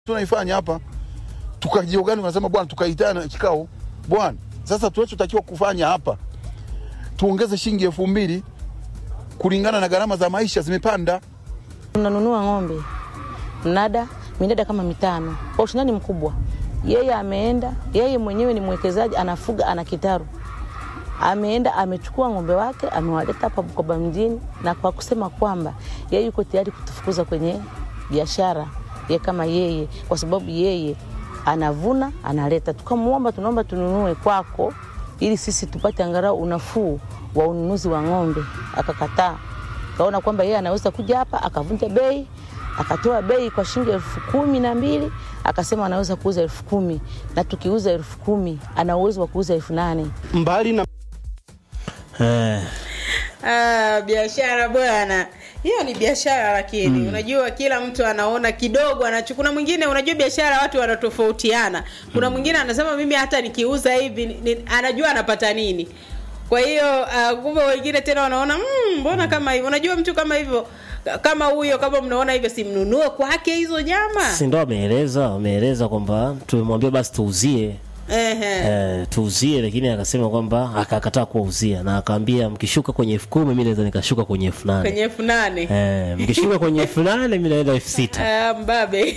tunaifanya hapa tukajiogani, unasema bwana, tukaitana kikao bwana, sasa tunachotakiwa kufanya hapa tuongeze shilingi elfu mbili kulingana na gharama za maisha zimepanda. Tunanunua ng'ombe mnada minada kama mitano kwa ushindani mkubwa. Yeye ameenda, yeye mwenyewe ni mwekezaji, anafuga, ana kitaru, ameenda amechukua ng'ombe wake amewaleta hapa Bukoba mjini, na kwa kusema kwamba yeye yuko tayari kutufukuza kwenye biashara ye kama yeye, kwa sababu yeye anavuna analeta. Tukamwomba, tunaomba tununue kwako ili sisi tupate angalau unafuu wa ununuzi wa ng'ombe, akakataa. Kaona kwamba yeye anaweza kuja hapa akavunja bei akatoa bei kwa shilingi elfu kumi na mbili akasema anaweza kuuza elfu kumi na tukiuza elfu kumi ana uwezo wa kuuza elfu nane mbali na Eh, Ah, biashara bwana, hiyo ni biashara lakini unajua kila mtu anaona kidogo anacho. Kuna mwingine unajua biashara watu wanatofautiana. Kuna mwingine anasema mimi hata nikiuza hivi ni, ni, anajua anapata nini. Kwa hiyo uh, kumbe wengine tena wanaona "Mm, mbona kama hivyo. Unajua mtu kama hivyo kama huyo kama mnaona hivyo simnunue kwake hizo nyama. si ndo ameeleza ameeleza kwamba tumemwambia basi tuuzie Ehe. eh, tuuzie, lakini akasema kwamba akakataa kuwauzia na akaambia mkishuka kwenye elfu kumi mi naweza nikashuka kwenye elfu nane Kwenye elfu nane. eh, mkishuka kwenye elfu nane mi naenda elfu sita Ah, mbabe.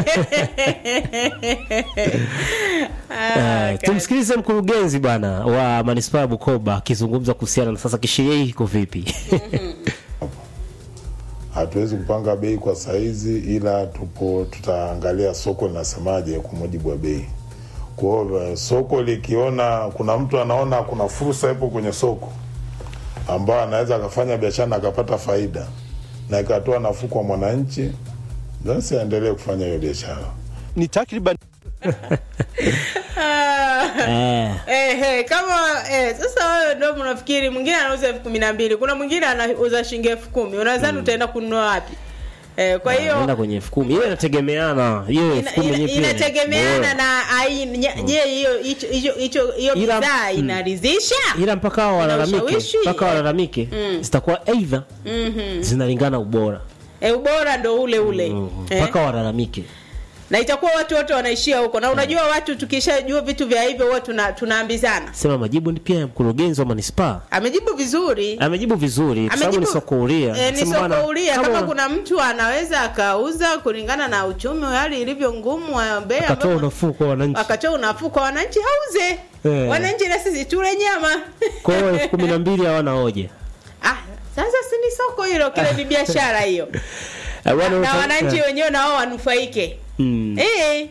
Ah, Eh, tumsikilize mkurugenzi bwana wa manispaa ya Bukoba akizungumza kuhusiana na sasa kisheria hii iko vipi. hatuwezi kupanga bei kwa saizi, ila tupo tutaangalia soko linasemaje kwa mujibu wa bei. Kwa hiyo soko likiona kuna mtu anaona kuna fursa ipo kwenye soko ambayo anaweza akafanya biashara na akapata faida na ikatoa nafuu kwa mwananchi, basi aendelee kufanya hiyo biashara. ni takriban eh, Eh, eh, kama eh, sasa wewe ndio mnafikiri mwingine anauza elfu kumi na mbili kuna mwingine anauza shilingi elfu kumi unadhani utaenda kununua wapi eh, kwa hiyo naenda kwenye elfu kumi hiyo inategemeana hiyo elfu ina- kumi ina- yenyewe pia ni- inategemeana Eh, na aina nya- je hiyo hicho hicho hicho hiyo Ila- bidhaa mm. inaridhisha ila mpaka hao walalamike ushawishi, mpaka eh. walalamike zitakuwa aidha zinalingana ubora eh, ubora ndo ule ule Mm, eh. mpaka walalamike na itakuwa watu wote wanaishia huko na unajua watu tukishajua vitu vya hivyo huwa tuna, tunaambizana sema majibu ni pia ya mkurugenzi wa manispaa amejibu vizuri amejibu vizuri kwa sababu ni Amejibu- soko huria Eh, ni Sema bwana, soko huria kama, kama kuna mtu anaweza akauza kulingana na uchumi wa hali ilivyo ngumu wa bei akatoa ambapo- unafuu kwa wananchi akatoa unafuu kwa wananchi auze Eh. wananchi na sisi tule nyama kwa hiyo elfu kumi na mbili hawana hoja ah, sasa si ni soko hilo kile ni biashara hiyo Eh, bwana, na uta- wananchi eh, wenyewe nao wanufaike mm. eh,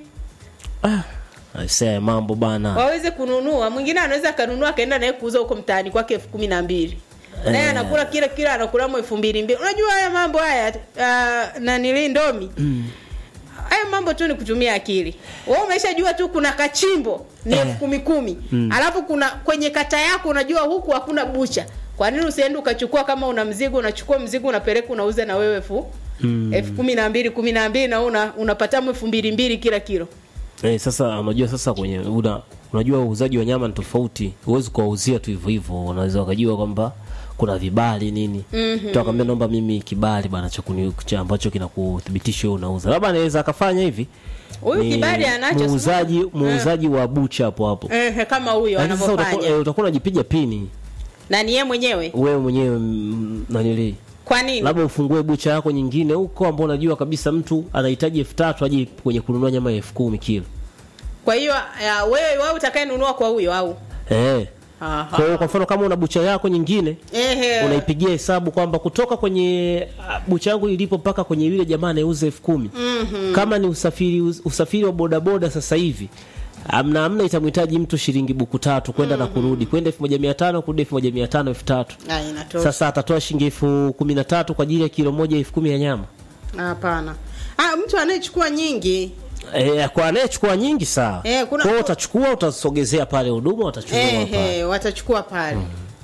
Aisee, mambo bana waweze kununua mwingine anaweza akanunua akaenda naye kuuza huko mtaani kwake elfu kumi na mbili naye Eh. anakula kila kila anakulamo elfu mbili mbili unajua haya mambo haya uh, nanili ndomi haya mambo tu ni kutumia akili wewe umeshajua tu kuna kachimbo ni Eh. elfu kumi kumi alafu kuna kwenye kata yako unajua huku hakuna bucha kwa nini usiende ukachukua kama una mzigo unachukua mzigo unapeleka unauza na wewe elfu elfu kumi na mbili kumi na mbili na wewe una, unapatamu elfu mbili mbili kila kilo Eh, sasa unajua sasa kwenye una, unajua uuzaji wa nyama ni tofauti. Huwezi kuwauzia tu hivyo hivyo. Unaweza wakajua kwamba kuna vibali nini. Mm-hmm. Tuakwambia naomba mimi kibali bana cha kuni- cha ambacho kinakuthibitisha wewe unauza. Labda anaweza akafanya hivi. huyu Ni kibali anacho muuzaji muuzaji wa bucha hapo hapo. eh, kama huyo Lakini sasa utakuwa anavyofanya eh, utakuwa unajipiga pini na ni yeye mwenyewe wewe mwenyewe mm, nanili. kwa nini Labda ufungue bucha yako nyingine huko ambao unajua kabisa mtu anahitaji elfu tatu aje kwenye kununua nyama ya elfu kumi kilo. kwa hiyo uh, wewe wewe utakayenunua kwa huyo au Eh. Aha. Kwa hiyo kwa mfano kama una bucha yako nyingine Ehe. unaipigia hesabu kwamba kutoka kwenye ah, bucha yangu ilipo mpaka kwenye yule jamaa anayeuza elfu kumi kama ni usafiri usafiri wa bodaboda sasa hivi amna amna itamhitaji mtu shilingi buku tatu kwenda na kurudi kwenda elfu moja mia tano kurudi elfu moja mia tano elfu tatu Ah, inatosha. sasa atatoa shilingi elfu kumi na tatu kwa ajili ya kilo moja elfu kumi ya nyama hapana ah, mtu anayechukua nyingi E, kwa anayechukua nyingi sawa Eh, kuna- kwa hiyo utachukua utasogezea pale huduma watachukua pale Ehe, watachukua pale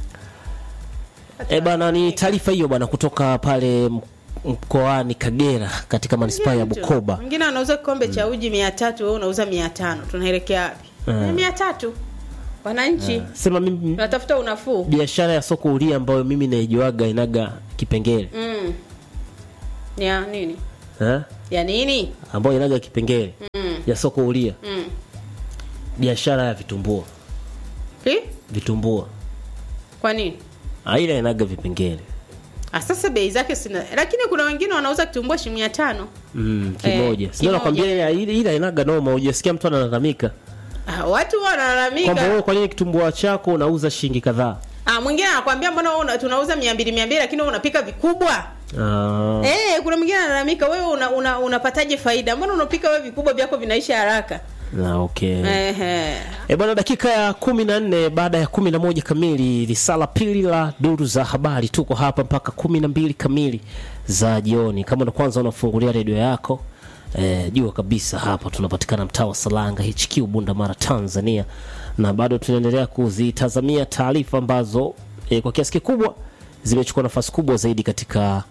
E bana, ni taarifa hiyo bana kutoka pale m- mkoani Kagera katika manispaa ya Bukoba. mwingine anauza kikombe cha uji mia tatu wewe unauza mia tano tunaelekea wapi Eh. mia tatu wananchi Sema mimi tunatafuta unafuu biashara ya soko huria ambayo mimi naijuaga inaga kipengele mm. ya nini eh? ya nini ambayo inaga kipengele ya soko huria mm. biashara ya vitumbua Ki? vitumbua kwa nini Ah, ile inaga vipengele Ah, sasa bei zake sina lakini kuna wengine wanauza kitumbua shilingi mia tano mm, kimoja Eh, sio kimoja. nakwambia ile ile ile inaga noma hujasikia mtu analalamika ah, watu kwamba wanalalamika wewe kwa nini kitumbua chako unauza shilingi kadhaa ah, mwingine anakwambia mbona wewe una- tunauza mia mbili mia mbili lakini wewe unapika vikubwa Ah, Eh, kuna mwingine analalamika wewe una, una, unapataje faida? Mbona unapika wewe vikubwa vyako vinaisha haraka? na okay Ehe. E bwana, dakika ya kumi na nne baada ya kumi na moja kamili risala pili la duru za habari. Tuko hapa mpaka kumi na mbili kamili za jioni. Kama ndo kwanza unafungulia redio yako e, jua kabisa hapa tunapatikana mtaa wa Salanga HQ Bunda Mara Tanzania, na bado tunaendelea kuzitazamia taarifa ambazo e, kwa kiasi kikubwa zimechukua nafasi kubwa zaidi katika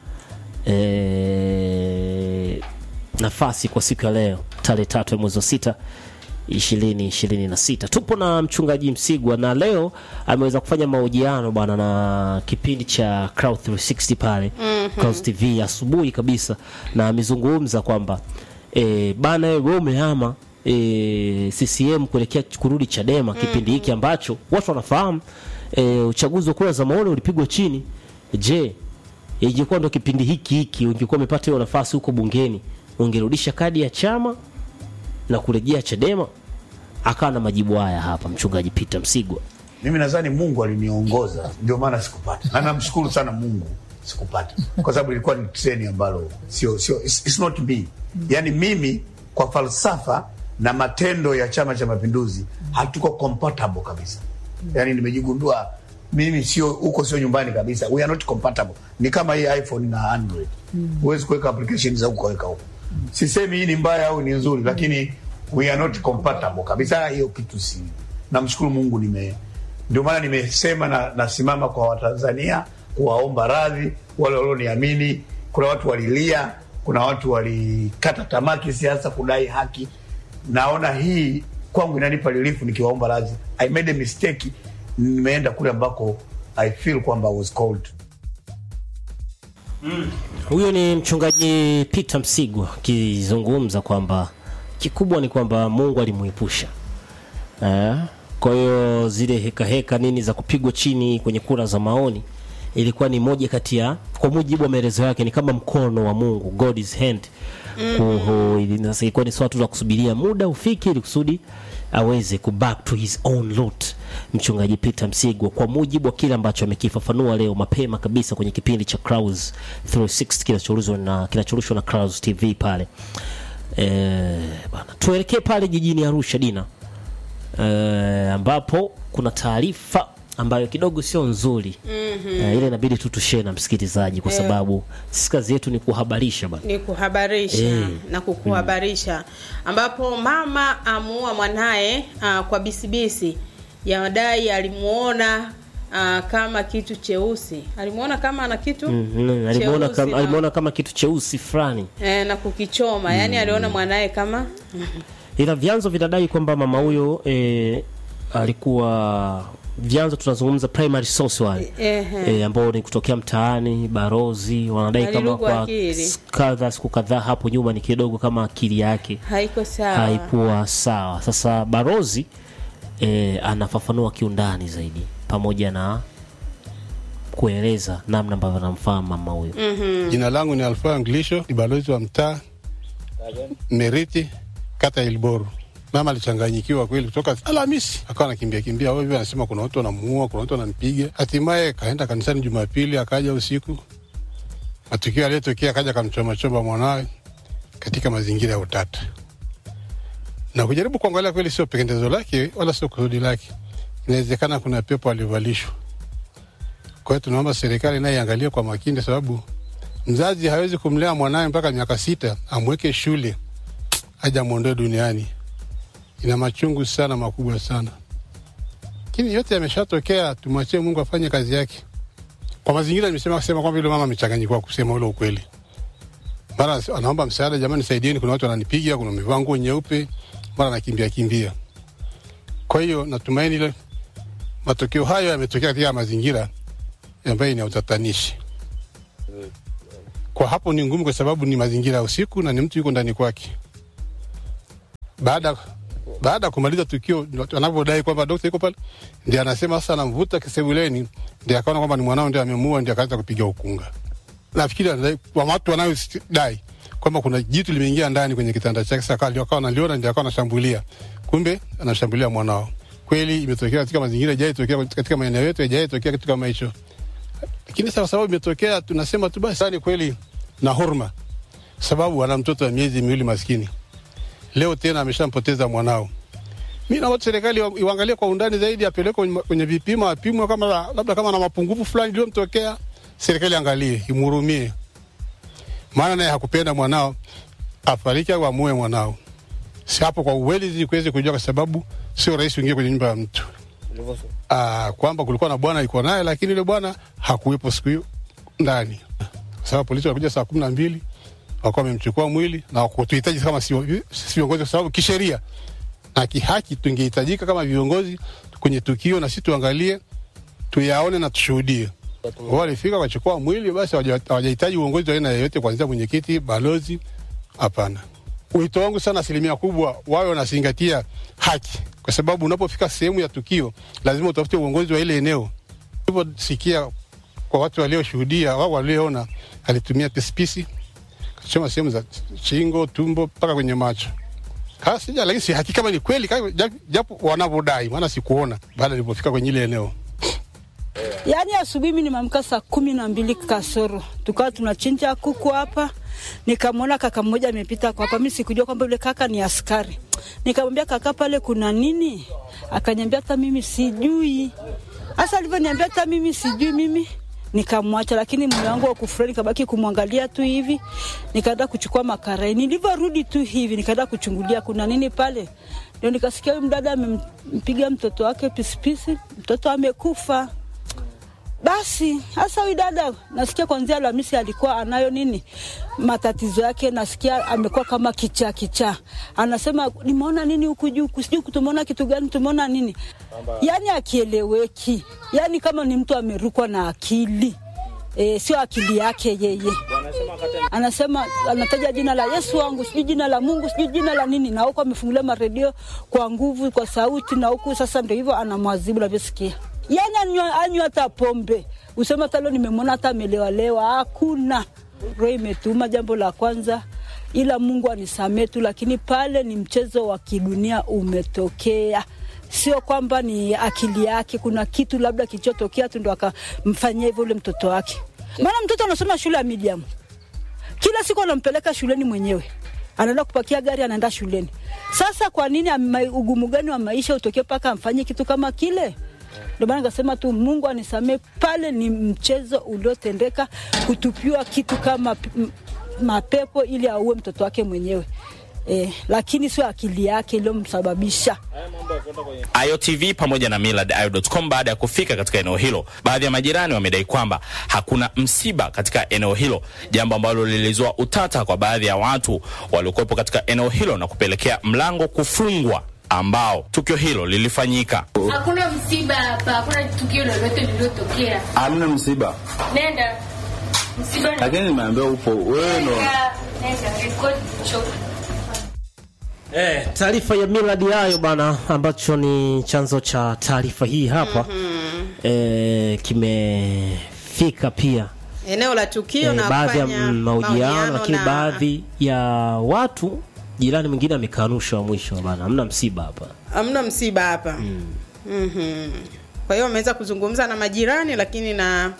e, nafasi kwa siku ya leo tarehe tatu ya mwezi wa sita ishirini ishirini na sita tupo na mchungaji msigwa na leo ameweza kufanya mahojiano bwana na kipindi cha Cloud 360 pale Clouds TV asubuhi kabisa na amezungumza kwamba e, bana wewe umehama e, CCM kuelekea kurudi Chadema kipindi hiki ambacho watu wanafahamu e, uchaguzi wa kura za maoni ulipigwa chini je ingekuwa ndo kipindi hiki hiki ungekuwa umepata hiyo nafasi huko bungeni ungerudisha kadi ya chama na kurejea Chadema? Akawa na majibu haya hapa mchungaji Peter Msigwa. mimi nadhani mungu aliniongoza ndio maana sikupata na namshukuru sana mungu sikupata kwa sababu ilikuwa ni treni ambalo sio sio it's, it's not me yani mimi kwa falsafa na matendo ya chama cha mapinduzi hatuko compatible kabisa yani nimejigundua mimi sio huko sio nyumbani kabisa we are not compatible ni kama hii iphone na android huwezi kuweka application za huko kaweka huko sisemi hii ni mbaya au ni nzuri lakini we are not compatible kabisa hiyo kitu si namshukuru mungu nime ndio maana nimesema na nasimama kwa watanzania kuwaomba radhi wale walioniamini kuna watu walilia kuna watu walikata tamaa kisiasa kudai haki naona hii kwangu inanipa relief nikiwaomba radhi i made a mistake nimeenda kule ambako i feel kwamba I was called Huyo ni mchungaji Peter Msigwa akizungumza kwamba kikubwa ni kwamba Mungu alimuepusha. Eh? Kwa hiyo zile heka heka nini za kupigwa chini kwenye kura za maoni ilikuwa ni moja kati ya kwa mujibu wa maelezo yake ni kama mkono wa Mungu God's hand kuhu ili sasa ilikuwa ni swala tu la kusubiria muda ufike ili kusudi aweze ku back to his own route mchungaji Peter Msigwa kwa mujibu wa kile ambacho amekifafanua leo mapema kabisa kwenye kipindi cha Clouds 360 kinachorushwa na kinachorushwa na Clouds TV pale eh bana tuelekee pale jijini Arusha Dina eh, ambapo kuna taarifa ambayo kidogo sio nzuri mm-hmm. eh, ile inabidi tu tushare na msikilizaji kwa sababu sisi kazi yetu ni kuhabarisha bana ni kuhabarisha Eh. na kukuhabarisha ambapo mama amuua mwanaye uh, kwa bisibisi yadai alimuona uh, kama kitu cheusi alimuona kama ana kitu Mhm, alimuona cheusi kama, na- alimuona kama kitu cheusi fulani eh, na kukichoma yani aliona mwanaye kama ila vyanzo vinadai kwamba mama huyo e, alikuwa vyanzo tunazungumza primary source wale Ehe. e, ambao ni kutokea mtaani barozi wanadai kama Alilugwa kwa akili. s- kadha siku kadhaa hapo nyuma ni kidogo kama akili yake haiko sawa haikuwa sawa sasa barozi e, anafafanua kiundani zaidi pamoja na kueleza namna ambavyo anamfahamu mama huyo Jina langu ni Alfa Nglisho, ni balozi wa mtaa Meriti, kata ya Ilboru. Mama alichanganyikiwa kweli, kutoka Alhamisi akawa anakimbia kimbia ovyo, anasema kuna watu wanamuua, kuna watu wananipiga. Hatimaye kaenda kanisani Jumapili, akaja usiku, matukio aliyotokea, akaja akamchomachoma mwanawe katika mazingira ya utata, na kujaribu kuangalia kweli, sio pendezo lake wala sio kusudi lake, inawezekana kuna pepo alivalishwa. Kwa hiyo tunaomba serikali naye iangalie kwa makini, sababu mzazi hawezi kumlea mwanawe mpaka miaka sita amweke shule aje amwondoe duniani. Ina machungu sana makubwa sana, lakini yote yameshatokea, tumwachie Mungu afanye kazi yake. Kwa mazingira nimesema kusema kwamba yule mama amechanganyikiwa kusema ule ukweli, mara anaomba msaada, jamani, saidieni, kuna watu wananipiga, kuna mivaa nguo nyeupe, mara anakimbia kimbia. Kwa hiyo natumaini ile matokeo hayo yametokea katika mazingira ambayo ni ya utatanishi. Kwa hapo ni ngumu, kwa sababu ni mazingira ya usiku na ni mtu yuko ndani kwake. Baada baada ya kumaliza tukio, anavyodai kwamba dokta yuko pale, ndiye anasema sasa, anamvuta kisebuleni, ndiye akaona kwamba ni mwanao ndiye amemuua, ndiye akaanza kupiga ukunga. Nafikiri anadai- kwa watu wanaodai kwamba kuna jitu limeingia ndani kwenye kitanda chake, sasa akawa akawa analiona, ndiye akawa anashambulia, kumbe anashambulia mwanao. Kweli imetokea katika mazingira ijai tokea katika maeneo yetu, ijai tokea kitu kama hicho, lakini sasa kwa sababu imetokea, tunasema tu basi ni kweli na huruma, sababu ana mtoto wa miezi miwili maskini leo tena ameshampoteza mwanao. Mi naomba serikali wa- iwaangalie kwa undani zaidi, apelekwe kwenye- kwenye vipimo, apimwe kama la- labda kama na mapungufu fulani iliyomtokea, serikali angalie, imhurumie, maana naye hakupenda mwanao afariki au amue mwanao. Si hapo kwa uweli kuweze kujua, kwa sababu sio rahisi uingie kwenye nyumba ya mtu Ah, kwamba kulikuwa na bwana alikuwa naye, lakini yule bwana hakuwepo siku hiyo ndani, kwa sababu polisi walikuja saa kumi na mbili wakawa wamemchukua mwili na kutuhitaji kama si si viongozi, kwa sababu kisheria na kihaki tungehitajika kama viongozi kwenye tukio, na sisi tuangalie, tuyaone na tushuhudie. Wao walifika wakachukua mwili, basi hawaja- hawajahitaji uongozi wa aina yoyote, kuanzia mwenyekiti, balozi, hapana. Wito wangu sana, asilimia kubwa wawe wanazingatia haki, kwa sababu unapofika sehemu ya tukio lazima utafute uongozi wa ile eneo. Hivyo kwa watu walioshuhudia, wao walioona, alitumia pisipisi choma sehemu za shingo, tumbo mpaka kwenye macho. Kaa sija, lakini si hakika kama ni kweli, kama- japo- japo wanavyodai, maana sikuona baada nilipofika kwenye ile eneo. Yaani asubuhi mimi nimeamka saa kumi na mbili kasoro, tukawa tunachinja kuku hapa, nikamwona kaka mmoja amepita kwa hapa. Mimi sikujua kwamba yule kaka ni askari. Nikamwambia kaka, pale kuna nini? Akaniambia hata mimi sijui. Hasa alivyoniambia hata mimi sijui, mimi nikamwacha, lakini mume wangu wa kufurahi, nikabaki kumwangalia tu hivi, nikaenda kuchukua makarai. Nilivyorudi tu hivi, nikaenda kuchungulia kuna nini pale, ndio nikasikia huyu mdada amempiga mtoto wake pisipisi, mtoto amekufa. Basi hasa huyu dada nasikia kwanzia Alhamisi alikuwa anayo nini matatizo yake, nasikia amekuwa kama kichaa kichaa. Anasema nimeona nini huku juu, sijui tumeona kitu gani, tumeona nini, yani akieleweki, yani kama ni mtu amerukwa na akili e, sio akili yake yeye. Anasema anataja jina la Yesu wangu, sijui jina la Mungu, sijui jina la nini, na huku amefungulia maredio kwa nguvu, kwa sauti, na huku sasa ndio hivyo anamwazibu navyosikia yani anywa anywa hata pombe, usema hata leo nimemwona hata amelewalewa, hakuna. Roho imetuma jambo la kwanza, ila Mungu anisamee tu, lakini pale ni mchezo wa kidunia umetokea, sio kwamba ni akili yake. Kuna kitu labda kilichotokea tu ndo akamfanyia hivyo ule mtoto wake, maana mtoto anasoma shule ya medium, kila siku anampeleka shuleni mwenyewe anaenda kupakia gari anaenda shuleni. Sasa kwa nini ama- ugumu gani wa maisha utokee mpaka amfanyie kitu kama kile? Ndio maana nikasema tu Mungu anisamee, pale ni mchezo uliotendeka, kutupiwa kitu kama p- m- mapepo ili auwe mtoto wake mwenyewe eh, lakini sio akili yake iliyomsababisha. IOTV pamoja na millardayo.com baada ya kufika katika eneo hilo. Baadhi ya majirani wamedai kwamba hakuna msiba katika eneo hilo, jambo ambalo lilizua utata kwa baadhi ya watu waliokuwepo katika eneo hilo na kupelekea mlango kufungwa ambao tukio hilo lilifanyika. Hakuna msiba hapa, hakuna tukio lolote lililotokea. Hamna msiba, Nenda msiba, lakini nimeambiwa upo wewe ndo nenda, nenda record cho Eh, taarifa ya Millard hayo bana, ambacho ni chanzo cha taarifa hii hapa eh, kimefika pia eneo la tukio eh, na baadhi ya kufanya mm, mahojiano, lakini na- baadhi ya watu jirani mwingine amekanusha wa mwisho bana, hamna msiba hapa. hamna msiba hapa Mhm. kwa hiyo wameweza kuzungumza na majirani lakini na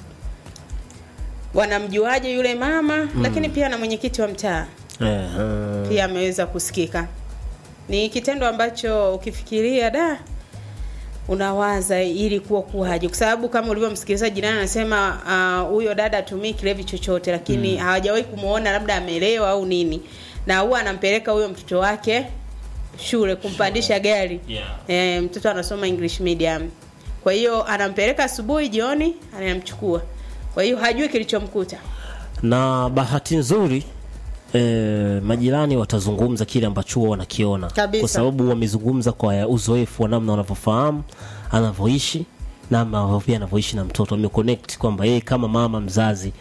wanamjuaje yule mama lakini pia na mwenyekiti wa mtaa Eh, eh. pia ameweza kusikika ni kitendo ambacho ukifikiria da unawaza ili kuwa kuwaje kwa sababu kama ulivyomsikiliza jirani anasema ah, huyo dada atumii kilevi chochote lakini hawajawahi kumwona labda amelewa au nini na huwa anampeleka huyo mtoto wake shule kumpandisha gari Yeah. e, mtoto anasoma english medium kwa hiyo anampeleka asubuhi jioni anamchukua kwa hiyo hajui kilichomkuta na bahati nzuri eh, majirani watazungumza kile ambacho huwa wanakiona Kabisa. kwa sababu wamezungumza kwa uzoefu wa namna wanavyofahamu anavyoishi namna ambavyo pia anavyoishi na mtoto wameconnect kwamba yeye kama mama mzazi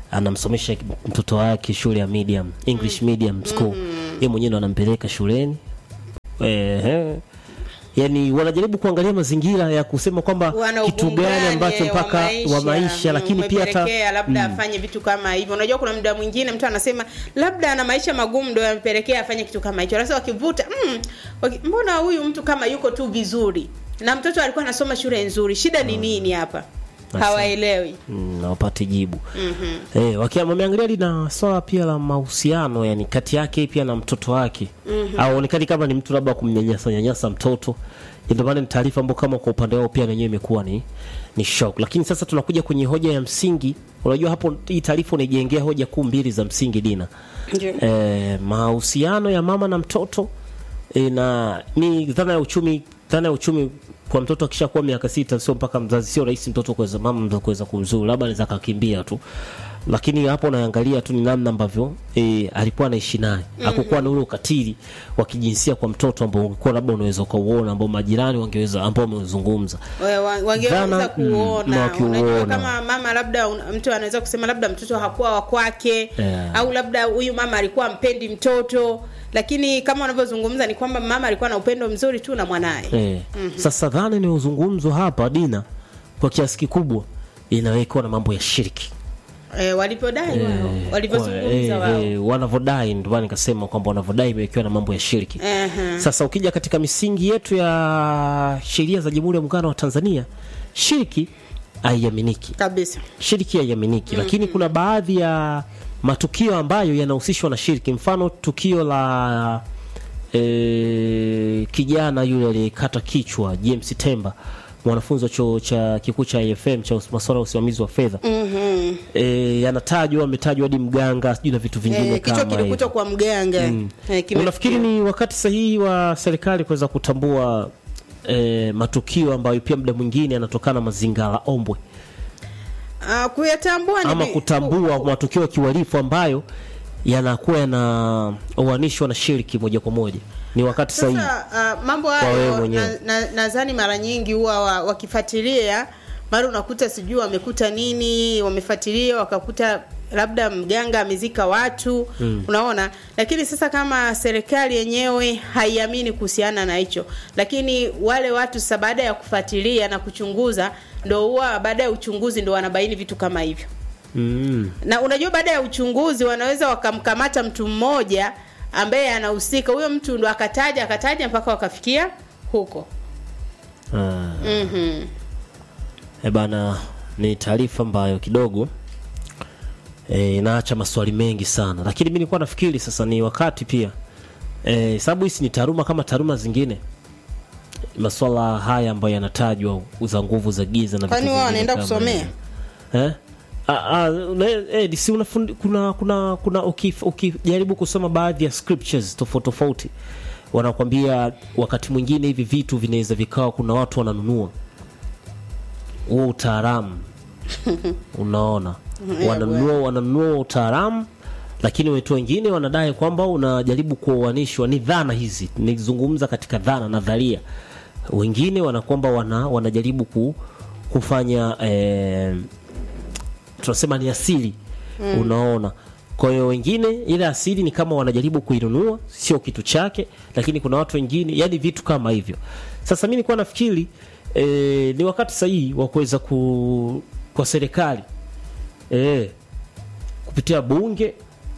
anamsomesha mtoto wake shule ya medium english medium school yeye mwenyewe ndo anampeleka shuleni Ehe. yani wanajaribu kuangalia mazingira ya kusema kwamba wana kitu gani ugungane ambacho mpaka wa maisha mm, lakini pia hata umepelekea labda afanye vitu kama hivyo unajua kuna muda mwingine mtu anasema labda ana maisha magumu ndo yampelekea afanye kitu kama hicho sasa wakivuta mm, waki, mbona huyu mtu kama yuko tu vizuri na mtoto alikuwa anasoma shule nzuri shida ni nini hapa Basi. hawaelewi mm, na wapate jibu Mhm. Eh, wakia wameangalia lina swala pia la mahusiano yani kati yake pia na mtoto wake Mhm. aonekani kama ni mtu labda kumnyanyasa nyanyasa mtoto ndio maana ni taarifa ambayo kama kwa upande wao pia wenyewe imekuwa ni ni shock lakini sasa tunakuja kwenye hoja ya msingi unajua hapo hii taarifa unaijengea hoja kuu mbili za msingi dina Ndio. eh, mahusiano ya mama na mtoto eh, na ni dhana ya uchumi dhana ya uchumi kwa mtoto akishakuwa miaka sita sio mpaka mzazi sio rahisi mtoto kuweza mama mzazi kuweza kumzuru labda anaweza akakimbia tu lakini hapo unaangalia tu ni namna ambavyo e, alikuwa anaishi naye Mhm. hakukuwa na ule ukatili wa kijinsia kwa mtoto ambao ungekuwa labda unaweza ukauona ambao majirani wangeweza ambao wameuzungumza We- wa- wangeweza Dhana, mm, na kuona wakiuona. unajua kama mama labda un- mtu anaweza kusema labda mtoto hakuwa wa kwake Yeah. au labda huyu mama alikuwa ampendi mtoto lakini kama wanavyozungumza ni kwamba mama alikuwa na upendo mzuri tu na mwanaye Eh. Mhm. Sasa dhana inayozungumzwa hapa Dina, kwa kiasi kikubwa inawekwa na mambo ya shirki e, walipodai wao Eh, walivyozungumza kwa- wao eh, eh, wanavyodai, ndio maana nikasema kwamba wanavyodai imewekewa na mambo ya shirki. Ehe. Sasa ukija katika misingi yetu ya sheria za Jamhuri ya Muungano wa Tanzania, shirki haiaminiki kabisa. Shirki haiaminiki, lakini kuna baadhi ya matukio ambayo yanahusishwa na shirki. Mfano tukio la e, kijana yule aliyekata kichwa James Temba, mwanafunzi wa chuo cha kikuu cha IFM cha masuala ya usimamizi wa fedha Mhm. e, anatajwa ametajwa hadi mganga sijui na vitu vingine Eh, kichwa kama hivyo. kilikutwa kwa mganga Mm. Eh, kime- Unafikiri ni wakati sahihi wa serikali kuweza kutambua e, matukio ambayo pia muda mwingine yanatokana na mazingara ombwe Ah, kuyatambua ni ama vi- kutambua matukio ya kiuhalifu ambayo yanakuwa yanaoanishwa na shiriki moja kwa moja ni wakati sahihi Sasa uh, mambo Kwa wewe hayo mwenyewe. nadhani na, nadhani mara nyingi huwa wa- wakifuatilia mara unakuta sijui wamekuta nini, wamefuatilia wakakuta labda mganga amezika watu Mm. unaona. Lakini sasa kama serikali yenyewe haiamini kuhusiana na hicho, lakini wale watu sasa baada ya kufuatilia na kuchunguza, ndo huwa baada ya uchunguzi ndo wanabaini vitu kama hivyo mm. na unajua baada ya uchunguzi wanaweza wakamkamata mtu mmoja ambaye anahusika huyo mtu ndo akataja akataja mpaka wakafikia huko Ah. mm-hmm. E bana, ni taarifa ambayo kidogo e, inaacha maswali mengi sana, lakini mi nilikuwa nafikiri sasa ni wakati pia e, sababu hisi ni taaluma kama taaluma zingine, maswala haya ambayo yanatajwa za nguvu za giza na vitu kwani wao vingine wanaenda kama kusomea hivyo. eh? Ah, ah, una- eh, si unafundi, kuna kuna kuna ukif- ukijaribu kusoma baadhi ya scriptures tofauti tofauti wanakwambia wakati mwingine hivi vitu vinaweza vikawa kuna watu wananunua huo utaalamu unaona Yeah, wananunua wananunua utaalamu lakini watu wengine wanadai kwamba unajaribu kuoanishwa ni dhana hizi nizungumza katika dhana nadharia wengine wanakwamba wana, wanajaribu ku, kufanya eh, tunasema ni asili Mm. unaona kwa hiyo wengine ile asili ni kama wanajaribu kuinunua sio kitu chake lakini kuna watu wengine yani vitu kama hivyo sasa mi nilikuwa nafikiri e, ni wakati sahihi wa kuweza ku, kwa serikali e, kupitia bunge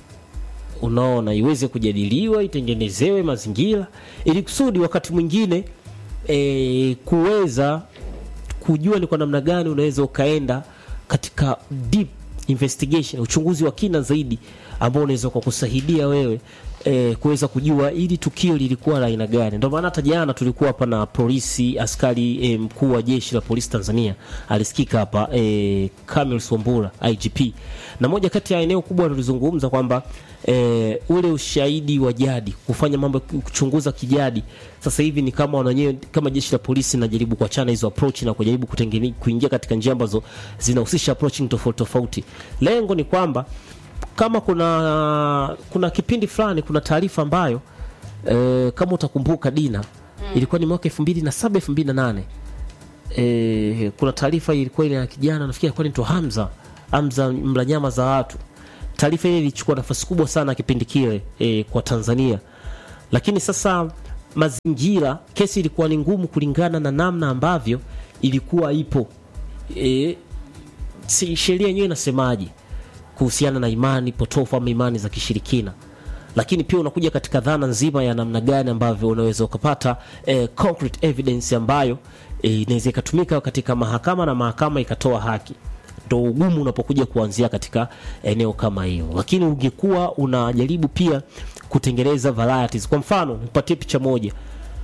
unaona iweze kujadiliwa itengenezewe mazingira ili kusudi wakati mwingine e, kuweza kujua ni kwa namna gani unaweza ukaenda katika deep investigation uchunguzi wa kina zaidi ambao unaweza kukusaidia wewe e, kuweza kujua ili tukio lilikuwa la aina gani ndio maana hata jana tulikuwa hapa na polisi askari e, mkuu wa jeshi la polisi Tanzania alisikika hapa e, Kamil Sombura IGP na moja kati ya eneo kubwa tulizungumza kwamba e, ule ushahidi wa jadi kufanya mambo kuchunguza kijadi sasa hivi ni kama wananyewe kama jeshi la polisi linajaribu kuachana hizo approach na kujaribu kutengene, kuingia katika njia ambazo zinahusisha approaching tofauti tofauti lengo ni kwamba kama kuna kuna kipindi fulani kuna taarifa ambayo e, kama utakumbuka Dina mm. ilikuwa ni mwaka 2007 2008 e, kuna taarifa ilikuwa ile ya kijana nafikiri alikuwa anaitwa Hamza amza mla nyama za watu taarifa ile ilichukua nafasi kubwa sana kipindi kile e, kwa tanzania lakini sasa mazingira kesi ilikuwa ni ngumu kulingana na namna ambavyo ilikuwa ipo e, si sheria yenyewe inasemaje kuhusiana na imani potofu ama imani za kishirikina lakini pia unakuja katika dhana nzima ya namna gani ambavyo unaweza ukapata eh, concrete evidence ambayo eh, inaweza ikatumika katika mahakama na mahakama ikatoa haki ndo ugumu unapokuja kuanzia katika eneo kama hiyo lakini ungekuwa unajaribu pia kutengeneza varieties kwa mfano nipatie picha moja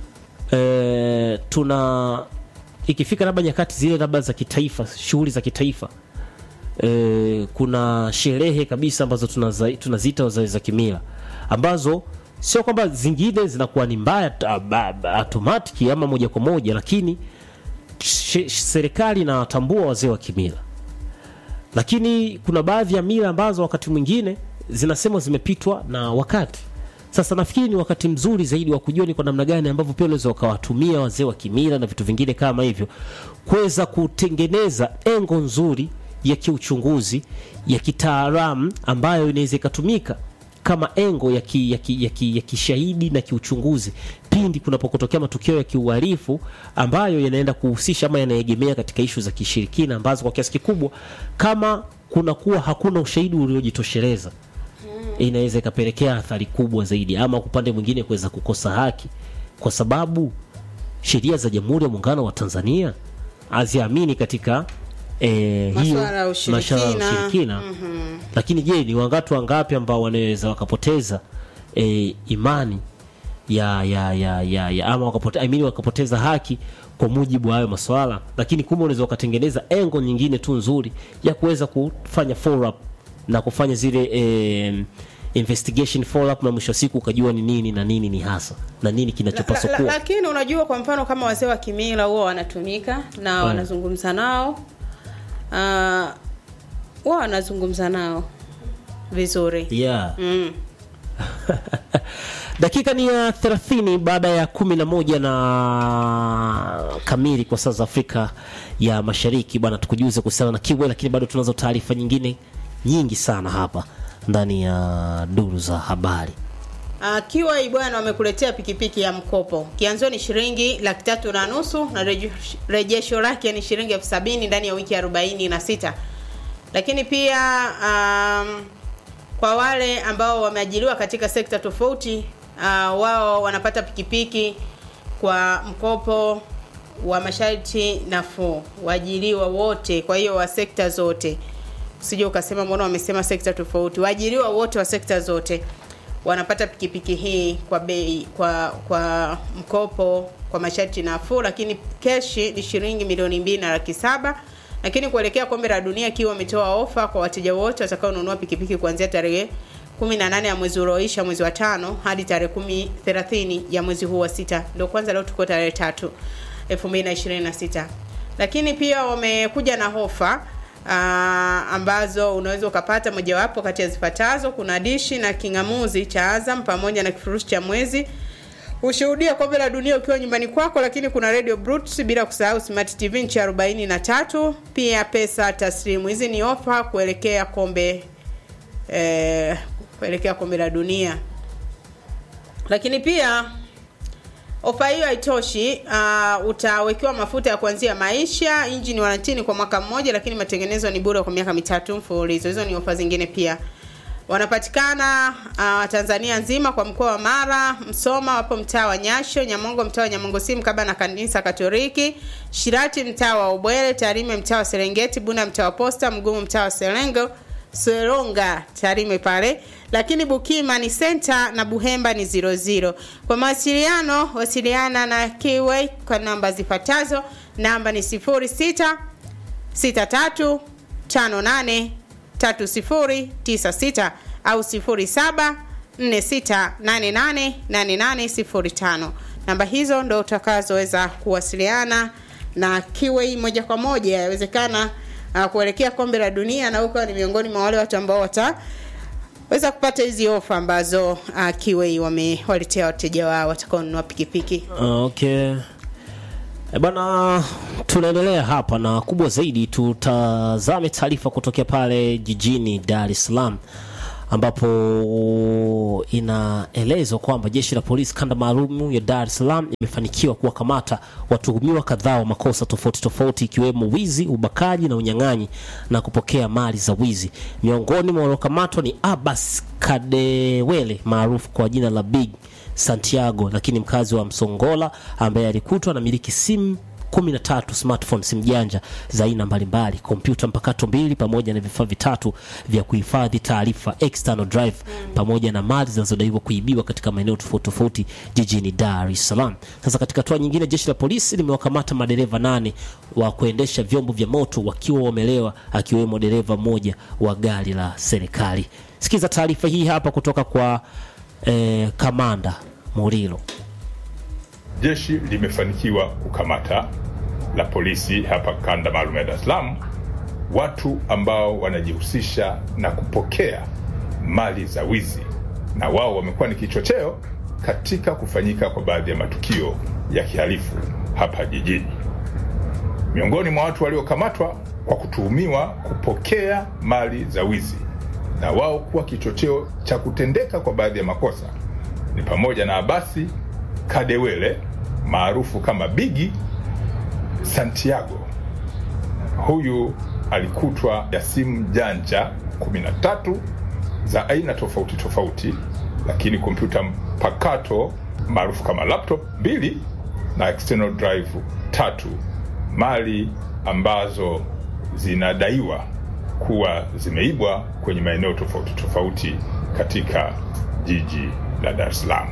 e, tuna ikifika labda nyakati zile labda za kitaifa shughuli za kitaifa e, kuna sherehe kabisa ambazo tunaza- tunaziita za, za kimila ambazo sio kwamba zingine zinakuwa ni mbaya ta- ba- ba- automatic ama moja kwa moja lakini she- serikali inawatambua wazee wa kimila lakini kuna baadhi ya mila ambazo wakati mwingine zinasema zimepitwa na wakati sasa nafikiri ni wakati mzuri zaidi wa kujua ni kwa namna gani ambavyo pia unaweza ukawatumia wazee wa kimila na vitu vingine kama hivyo kuweza kutengeneza engo nzuri ya kiuchunguzi ya kitaalamu ambayo inaweza ikatumika kama engo ya, ki, ya, ki, ya, ki, ya kishahidi na kiuchunguzi pindi kunapokotokea matukio ya kiuhalifu ambayo yanaenda kuhusisha ama yanaegemea katika ishu za kishirikina ambazo kwa kiasi kikubwa kama kunakuwa hakuna ushahidi uliojitosheleza inaweza ikapelekea athari kubwa zaidi ama upande mwingine kuweza kukosa haki kwa sababu sheria za jamhuri ya muungano wa tanzania haziamini katika eh, hiyo Masuala ya ushirikina. masuala ya ushirikina Mhm. lakini je ni wangatu wangapi ambao wanaweza wakapoteza e, imani ya ya ya ya, ya ama wakapote, I mean, wakapoteza haki kwa mujibu wa hayo maswala lakini kumbe unaweza ukatengeneza engo nyingine tu nzuri ya kuweza kufanya follow up na kufanya zile e, investigation follow up na mwisho wa siku ukajua ni nini na nini ni hasa na nini kinachopaswa La- la- kuwa lakini unajua kwa mfano kama wazee wa kimila huwa wanatumika na wanazungumza nao Ah, huwa wanazungumza nao vizuri yeah. mm. dakika ni ya 30 baada ya 11 na kamili kwa saa za afrika ya mashariki bwana tukujuze kuhusiana na kiwe lakini bado tunazo taarifa nyingine nyingi sana hapa ndani ya duru za habari Uh, kiwa bwana wamekuletea pikipiki ya mkopo kianzio ni shilingi laki tatu na nusu na reje- rejesho lake ni shilingi elfu sabini ndani ya wiki arobaini na sita lakini pia um, kwa wale ambao wameajiriwa katika sekta tofauti uh, wao wanapata pikipiki kwa mkopo wa masharti nafuu waajiriwa wote kwa hiyo wa sekta zote usije ukasema mbona wamesema sekta tofauti waajiriwa wote wa sekta zote wanapata pikipiki hii kwa bei kwa kwa mkopo kwa masharti nafuu lakini keshi ni shilingi milioni mbili na laki saba lakini kuelekea kombe la dunia ikiwa wametoa ofa kwa wateja wote watakaonunua pikipiki kuanzia tarehe 18 ya mwezi ulioisha mwezi wa tano hadi tarehe 10 30 ya mwezi huu wa sita ndio kwanza leo tuko tarehe tatu 2026 lakini pia wamekuja na hofa uh, ambazo unaweza ukapata mojawapo kati ya zifuatazo kuna dishi na kingamuzi cha azam pamoja na kifurushi cha mwezi ushuhudia kombe la dunia ukiwa nyumbani kwako lakini kuna radio Brutus, bila kusahau smart tv nchi arobaini na tatu pia pesa taslimu hizi ni ofa kuelekea kombe eh, kuelekea kombe la dunia lakini pia ofa hiyo haitoshi uh, utawekewa mafuta ya kuanzia maisha injini warantini kwa mwaka mmoja lakini matengenezo ni bure kwa miaka mitatu mfululizo hizo ni ofa zingine pia wanapatikana uh, tanzania nzima kwa mkoa wa mara msoma wapo mtaa wa nyasho nyamongo mtaa wa nyamongo si mkaba na kanisa katoliki shirati mtaa wa ubwele tarime mtaa wa serengeti bunda mtaa wa posta mgumu mtaa wa serengo seronga tarime pale lakini bukima ni senta na buhemba ni 00 kwa mawasiliano wasiliana na kiway kwa namba zifuatazo namba ni 06 63 58 3096 au 07 46888805 namba hizo ndo utakazoweza kuwasiliana na kiwei moja kwa moja yawezekana uh, kuelekea kombe la dunia na ukawa ni miongoni mwa wale watu ambao wataweza kupata hizi ofa ambazo uh, kiwei wamewaletea wateja wao watakaonunua pikipiki okay E bana, tunaendelea hapa na kubwa zaidi, tutazame taarifa kutokea pale jijini Dar es Salaam ambapo inaelezwa kwamba jeshi la polisi kanda maalum ya Dar es Salaam imefanikiwa kuwakamata watuhumiwa kadhaa wa makosa tofauti tofauti ikiwemo wizi, ubakaji na unyang'anyi na kupokea mali za wizi. Miongoni mwa waliokamatwa ni Abbas Kadewele maarufu kwa jina la Big Santiago, lakini mkazi wa Msongola ambaye alikutwa na miliki simu 13 smartphone simu janja za aina mbalimbali, kompyuta mpakato mbili pamoja na vifaa vitatu vya kuhifadhi taarifa external drive pamoja na mali zinazodaiwa kuibiwa katika maeneo tofauti tofauti jijini Dar es Salaam. Sasa katika hatua nyingine, jeshi la polisi limewakamata madereva nane wa kuendesha vyombo vya moto wakiwa wamelewa, akiwemo dereva mmoja wa gari la serikali. Sikiza taarifa hii hapa kutoka kwa eh, kamanda Murilo. Jeshi limefanikiwa kukamata la polisi hapa kanda maalum ya Dar es Salaam watu ambao wanajihusisha na kupokea mali za wizi, na wao wamekuwa ni kichocheo katika kufanyika kwa baadhi ya matukio ya kihalifu hapa jijini. Miongoni mwa watu waliokamatwa kwa kutuhumiwa kupokea mali za wizi na wao kuwa kichocheo cha kutendeka kwa baadhi ya makosa ni pamoja na Abasi Kadewele maarufu kama Bigi Santiago. Huyu alikutwa ya simu janja 13 za aina tofauti tofauti, lakini kompyuta mpakato maarufu kama laptop mbili na external drive tatu, mali ambazo zinadaiwa kuwa zimeibwa kwenye maeneo tofauti tofauti katika jiji la Dar es Salaam.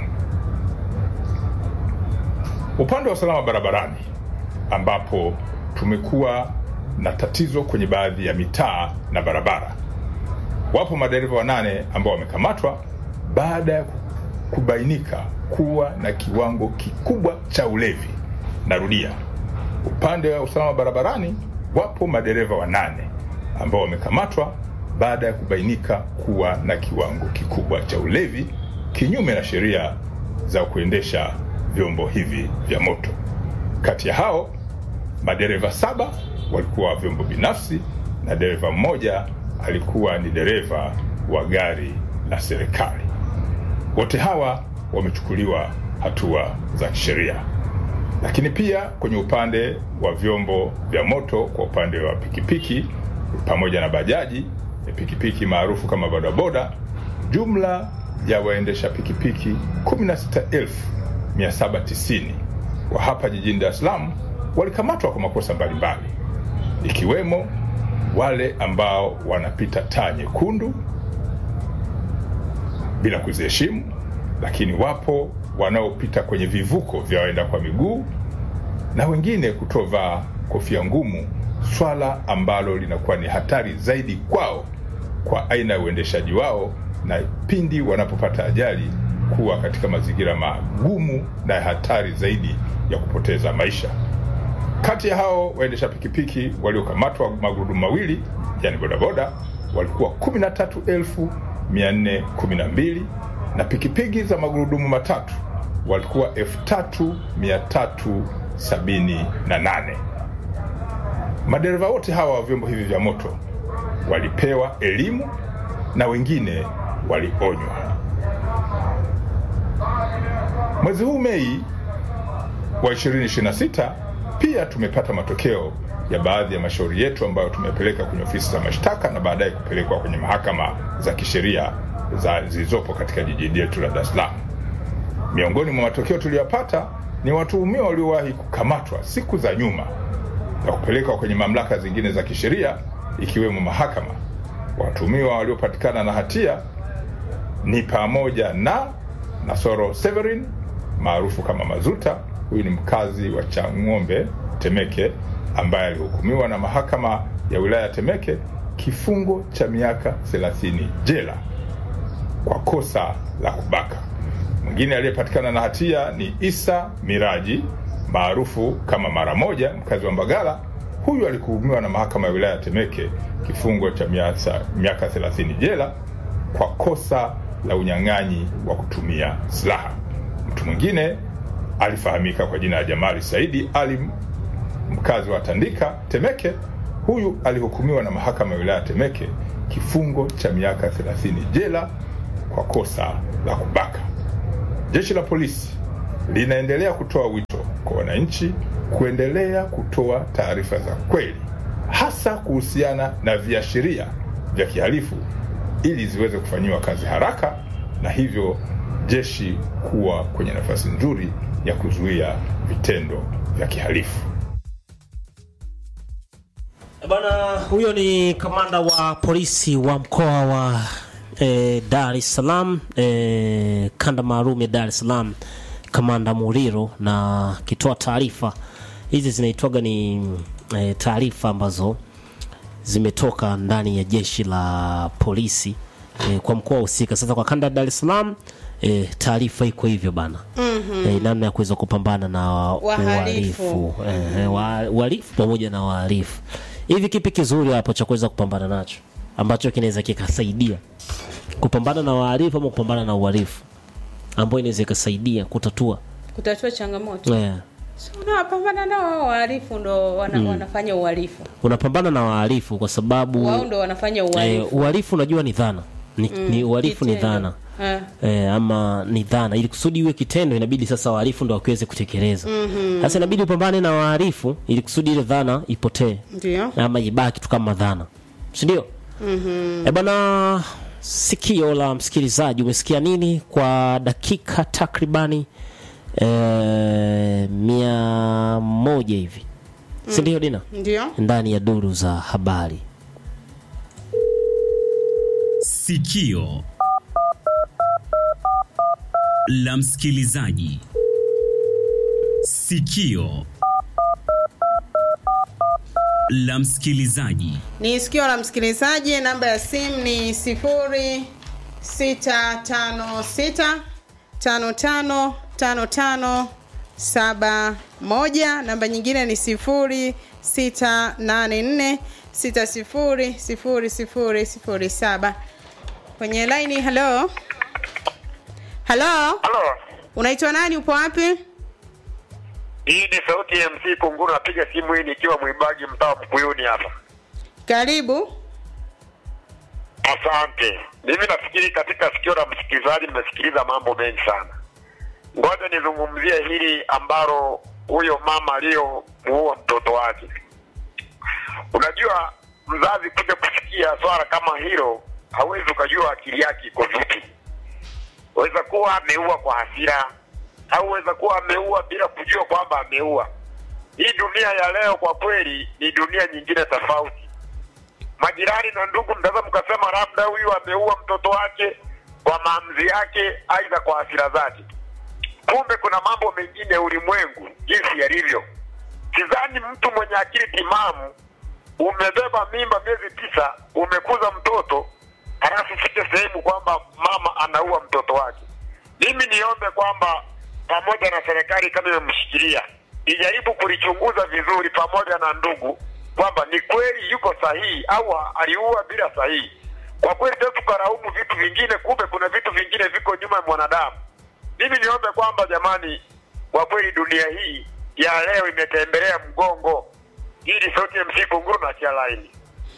Upande wa usalama barabarani, ambapo tumekuwa na tatizo kwenye baadhi ya mitaa na barabara, wapo madereva wanane ambao wamekamatwa baada ya kubainika kuwa na kiwango kikubwa cha ulevi. Narudia, upande wa usalama barabarani, wapo madereva wanane ambao wamekamatwa baada ya kubainika kuwa na kiwango kikubwa cha ulevi kinyume na sheria za kuendesha vyombo hivi vya moto. Kati ya hao madereva saba walikuwa vyombo binafsi na dereva mmoja alikuwa ni dereva wa gari la serikali. Wote hawa wamechukuliwa hatua za kisheria. Lakini pia kwenye upande wa vyombo vya moto, kwa upande wa pikipiki pamoja na bajaji, pikipiki maarufu kama bodaboda, jumla ya waendesha pikipiki 16790 wa hapa jijini Dar es Salaam walikamatwa kwa makosa mbalimbali, ikiwemo wale ambao wanapita taa nyekundu bila kuziheshimu, lakini wapo wanaopita kwenye vivuko vya waenda kwa miguu na wengine kutovaa kofia ngumu, swala ambalo linakuwa ni hatari zaidi kwao kwa aina ya uendeshaji wao, na pindi wanapopata ajali kuwa katika mazingira magumu na hatari zaidi ya kupoteza maisha. Kati ya hao waendesha pikipiki waliokamatwa magurudumu mawili, yani bodaboda, walikuwa 13412 na pikipiki za magurudumu matatu walikuwa 3378. Madereva wote hawa wa vyombo hivi vya moto walipewa elimu na wengine walionywa. Mwezi huu Mei wa 2026 pia tumepata matokeo ya baadhi ya mashauri yetu ambayo tumepeleka kwenye ofisi za mashtaka na baadaye kupelekwa kwenye mahakama za kisheria za zilizopo katika jiji letu la Dar es Salaam. Miongoni mwa matokeo tuliyopata ni watuhumiwa waliowahi kukamatwa siku za nyuma na kupelekwa kwenye mamlaka zingine za kisheria ikiwemo mahakama. Watuhumiwa waliopatikana na hatia ni pamoja na Nasoro Severin maarufu kama Mazuta. Huyu ni mkazi wa Chang'ombe, Temeke, ambaye alihukumiwa na mahakama ya wilaya ya Temeke kifungo cha miaka 30 jela kwa kosa la kubaka. Mwingine aliyepatikana na hatia ni Isa Miraji maarufu kama Mara Moja, mkazi wa Mbagala. Huyu alihukumiwa na mahakama ya wilaya ya Temeke kifungo cha miaka 30 jela kwa kosa la unyang'anyi wa kutumia silaha. Mtu mwingine alifahamika kwa jina la Jamali Saidi Ali, mkazi wa Tandika Temeke. Huyu alihukumiwa na mahakama ya wilaya Temeke kifungo cha miaka 30 jela kwa kosa la kubaka. Jeshi la polisi linaendelea kutoa wito kwa wananchi kuendelea kutoa taarifa za kweli, hasa kuhusiana na viashiria vya kihalifu ili ziweze kufanyiwa kazi haraka na hivyo jeshi kuwa kwenye nafasi nzuri ya kuzuia vitendo vya kihalifu. Bwana huyo ni kamanda wa polisi wa mkoa wa e, Dar es Salaam e, kanda maalum ya Dar es Salaam, kamanda Muriro, na akitoa taarifa hizi zinaitwaga ni e, taarifa ambazo zimetoka ndani ya jeshi la polisi e, kwa mkoa husika. Sasa kwa kanda ya Dar es Salaam e, taarifa iko hivyo bana Mhm. e, namna ya kuweza kupambana na Wahalifu. uhalifu e, wa- uhalifu pamoja na wahalifu. Hivi kipi kizuri hapo cha kuweza kupambana nacho ambacho kinaweza kikasaidia kupambana na wahalifu ama kupambana na uhalifu ambayo inaweza ikasaidia kutatua kutatua changamoto yeah. so, unawapambana nao hao wahalifu ndo wana, Mm. wanafanya uhalifu unapambana na wahalifu kwa sababu wao ndo wanafanya eh, uhalifu uhalifu unajua ni dhana ni, Mm, ni uhalifu ni kitendo. dhana Ah. eh, ama ni dhana ili kusudi iwe kitendo inabidi sasa wahalifu ndo wakiweze kutekeleza Mhm. sasa inabidi upambane na wahalifu ili kusudi ile dhana ipotee ndio ama ibaki tu kama dhana sindio Mhm. E bwana, sikio la msikilizaji, umesikia nini kwa dakika takribani e, mia moja hivi si ndio Dina? ndio Ndani ya duru za habari. Sikio la msikilizaji. Sikio la msikilizaji. ni sikio la msikilizaji namba ya simu ni sifuri sita tano sita tano tano tano tano saba moja namba nyingine ni sifuri sita nane nne sita sifuri sifuri sifuri sifuri saba kwenye laini halo halo Halo, unaitwa nani upo wapi hii ni sauti ya MC Kunguru, napiga simu hii nikiwa mwimbaji mtaa wa Mkuyuni hapa. karibu Asante. Mimi nafikiri katika sikio la msikilizaji nimesikiliza mambo mengi sana. Ngoja nizungumzie hili ambalo huyo mama aliyomuua mtoto wake. Unajua, mzazi kuja kusikia swala kama hilo, hawezi ukajua akili yake iko vipi. Weza kuwa ameua kwa hasira, au weza kuwa ameua bila kujua kwamba ameua. Hii dunia ya leo kwa kweli ni dunia nyingine tofauti majirani na ndugu mnaweza mkasema labda huyu ameua mtoto wake kwa maamuzi yake aidha kwa hasira zake kumbe kuna mambo mengine ulimwengu jinsi yalivyo sidhani mtu mwenye akili timamu umebeba mimba miezi tisa umekuza mtoto halafu fike sehemu kwamba mama anaua mtoto wake mimi niombe kwamba pamoja na serikali kama imemshikilia ijaribu kulichunguza vizuri pamoja na ndugu kwamba ni kweli yuko sahihi au aliua bila sahihi kwa kweli sasa tukaraumu vitu vingine kumbe kuna vitu vingine viko nyuma ya mwanadamu mimi niombe kwamba jamani kwa kweli dunia hii ya leo imetembelea mgongo hii ni sauti ya MC Kunguru na chia laini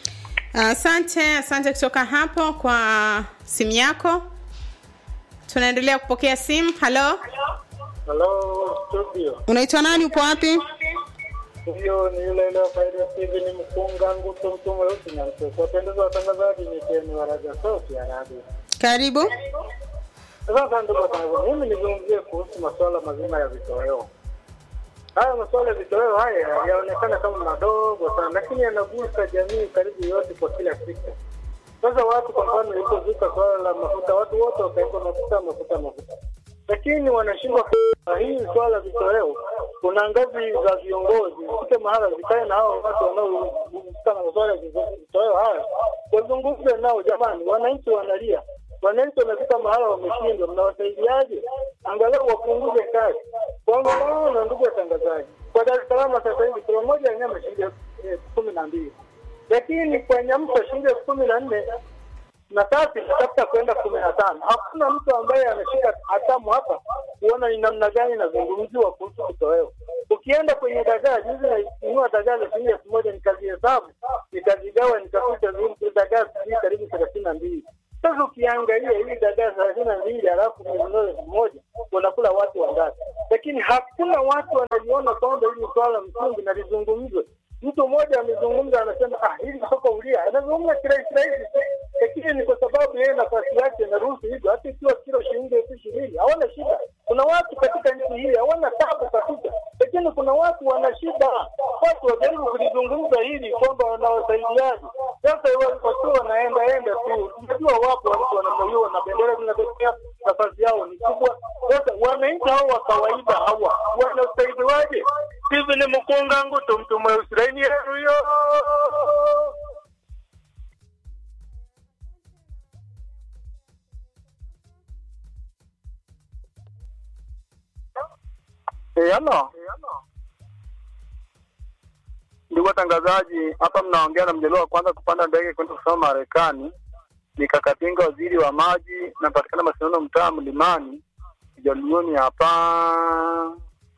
asante asante kutoka hapo kwa simu yako tunaendelea kupokea simu halo Halo studio, unaitwa nani upo wapi huyo ni yule yule wa faida Steven Mkunga Nguto mtu mweusi na mtoto. Wapendeza watangazaji, ni Ken Waraga sauti ya radio. karibu Sasa ndugu zangu, mimi nizungumzie kuhusu masuala mazima ya vitoweo. Haya masuala ya vitoweo haya yaonekana kama madogo sana, lakini yanagusa jamii karibu yote kwa kila siku. Sasa watu kwa mfano, ilipozuka swala la mafuta, watu wote wakaekwa mafuta mafuta mafuta, lakini wanashindwa kuelewa hii swala la vitoweo. Kuna ngazi za viongozi zifike mahala zikae na hao watu wanaohusika na masuala ya vitoweo haya, wazungumze nao. Jamani, wananchi wanalia, wananchi wamefika mahala wameshindwa, mnawasaidiaje? Angalau wapunguze kazi. Kwa mfano, ndugu watangazaji, kwa Dar es Salaam sasa hivi kilo moja ya nyama shilingi elfu kumi na mbili lakini kwa Nyamsa shilingi elfu kumi na nne na sasa inatafuta kwenda kumi na tano. Hakuna mtu ambaye ameshika hatamu hapa kuona ni namna gani inazungumziwa kuhusu kitoweo. Ukienda kwenye dagaa, juzi nainunua dagaa za shilingi elfu moja nikazihesabu, nikazigawa, nikakuta zile dagaa sijui karibu thelathini na mbili. Sasa ukiangalia hii dagaa thelathini na mbili halafu umenunua elfu moja unakula watu wangapi? Lakini hakuna watu wanaliona kwamba hili ni swala msingi na lizungumzwe. Mtu mmoja amezungumza, anasema ah, hili soko ulia, anazungumza kirahisi rahisi, lakini ni kwa sababu yeye nafasi yake inaruhusu hivyo. Hata ikiwa kilo shilingi elfu ishirini hawana shida. Kuna watu katika nchi hii hawana tabu kabisa, lakini kuna watu wana shida. Watu wajaribu kulizungumza hili kwamba wanawasaidiaji. Sasa wakiwa wanaenda enda tu, tunajua wapo watu wanamaliwa na bendera zinatokea, nafasi yao ni kubwa. Sasa wananchi hao wa kawaida hawa wanasaidiwaje? Hivi ni mkunga ngutu mtu mweusi laini yenu yo Eh, halo. Ndugu watangazaji, hapa mnaongea na mjaliwa wa kwanza kupanda ndege kwenda kusoma Marekani. Nikakapinga waziri wa maji, napatikana Masinono, mtaa Mlimani, Jaluoni hapa.